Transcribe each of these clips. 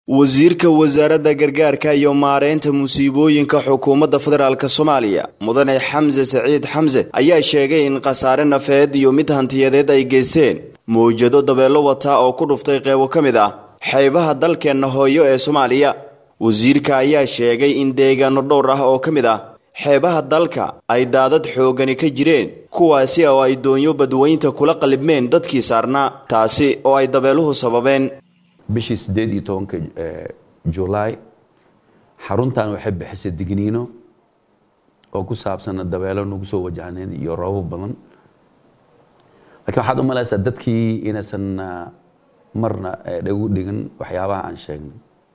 wasiirka wasaaradda gargaarka iyo maareynta musiibooyinka xukuumadda federaalk soomaaliya mudane xamse saciid xamse ayaa sheegay in khasaare nafeed iyo mid hantiyadeed ay geysteen mawjado dabeelo wata oo ku dhuftay qeybo ka mid ah xeebaha dalkeenna hooyo ee soomaaliya wasiirka ayaa sheegay in deegaano dhowr ah oo ka mid ah xeebaha dalka ay daadad xoogani ka jireen kuwaasi oo ay doonyo badweynta kula qalibmeen dadkii saarnaa taasi oo ay dabeeluhu sababeen bishii siddeed iyo tobanka julaay xaruntan waxay bixisay digniino oo ku saabsana dabeelo nagu soo wajahneen iyo roobab badan laakiin waxaad u malaysaa dadkii inaysan marna dhagu dhigan waxyaabaha aan sheegnay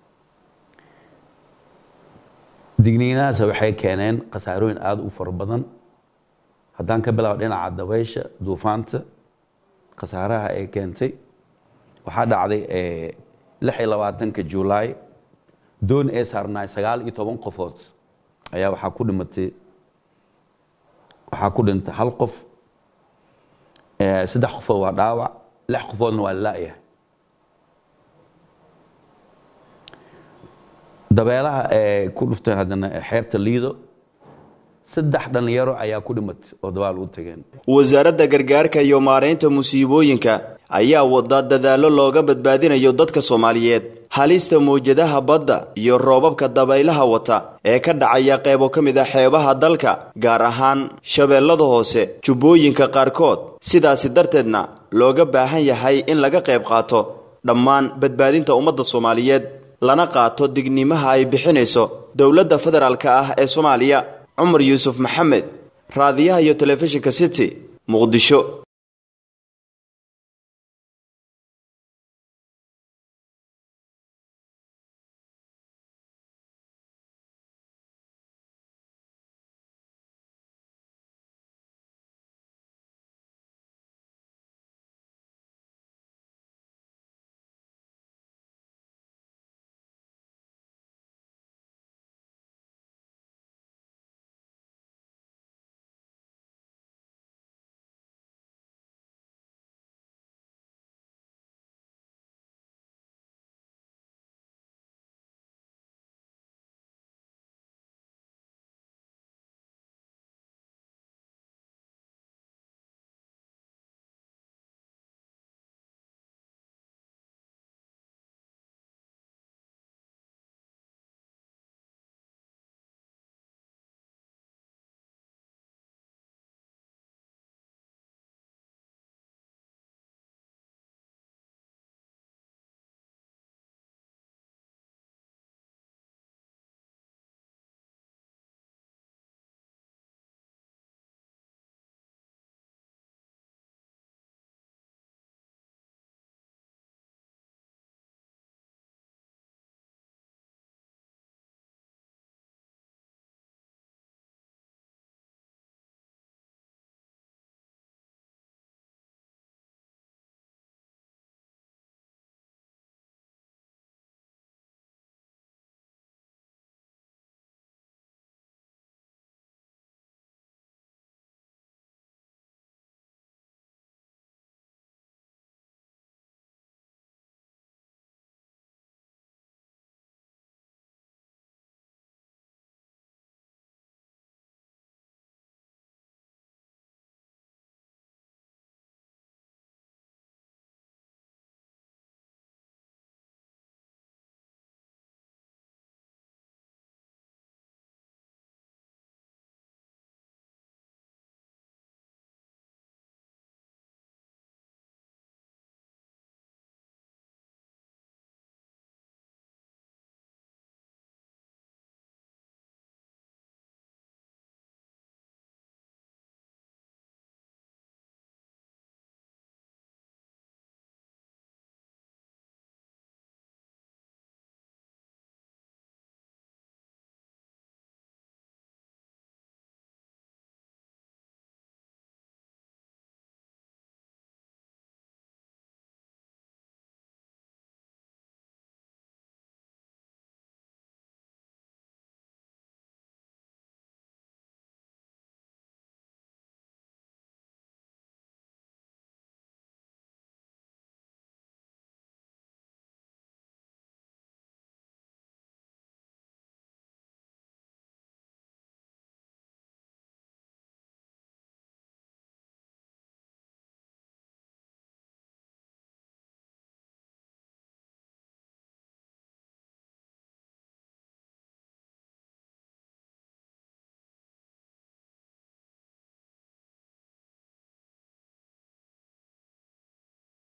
digniinahaas waxay keeneen khasaarooyin aada u fara badan haddaan ka bilaabo dhinaca dabaysha duufaanta khasaaraha ay keentay waxaa dhacday lix iyo labaatanka julaay doon ee saarnaay sagaal iyo toban qofood ayaa waxaa ku dhimatay waxaa ku dhintay hal qof saddex qofood waa dhaawac lix qofoodna waa la-yahay dabeelaha ee ku dhufteen haddana xeebta liido saddex dhallinyaro ayaa ku dhimatay oo dabaal u tageen wasaaradda gargaarka iyo maareynta musiibooyinka ayaa wada dadaallo looga badbaadinayo dadka soomaaliyeed halista mawjadaha badda iyo roobabka dabaylaha wata ee ka dhacaya qeybo ka mid a xeebaha dalka gaar ahaan shabeellada hoose jubbooyinka qaarkood sidaasi darteedna looga baahan yahay in laga qayb qaato dhammaan badbaadinta ummadda soomaaliyeed lana qaato dignimaha ay bixinayso dowladda federaalk ah ee soomaaliya cumar yuusuf maxamed raadiyaha iyo telefishinka city muqdisho